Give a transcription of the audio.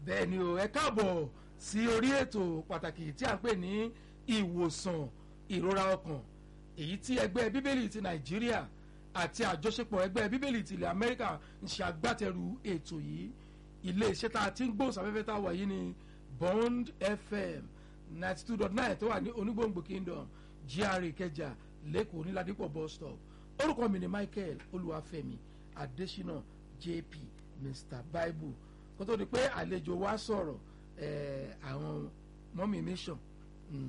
bẹ́ẹ̀ ni o ẹ káàbọ̀ sí orí ètò pàtàkì tí a ń pè ní ìwòsàn ìrora ọkàn èyí tí ẹgbẹ́ bíbélì ti nàìjíríà àti àjọṣepọ̀ ẹgbẹ́ bíbélì ti ilẹ̀ amẹ́ríkà ń ṣe agbátẹrù ètò yìí iléeṣẹ́ tá a ti ń gbóhùnsáfẹ́fẹ́ tá a wà yìí ni bond fm ninety two dot nine tó wà ní onígbòǹgbò kingdom gra ìkẹjà lẹ́kọ̀ọ́ níládìpọ̀ bus stop orúkọ mi ni michael olúwàfẹ́mi adésínà jp mr bible kó tó di pé àlejò wa sọ̀rọ̀ àwọn mọ́mí mission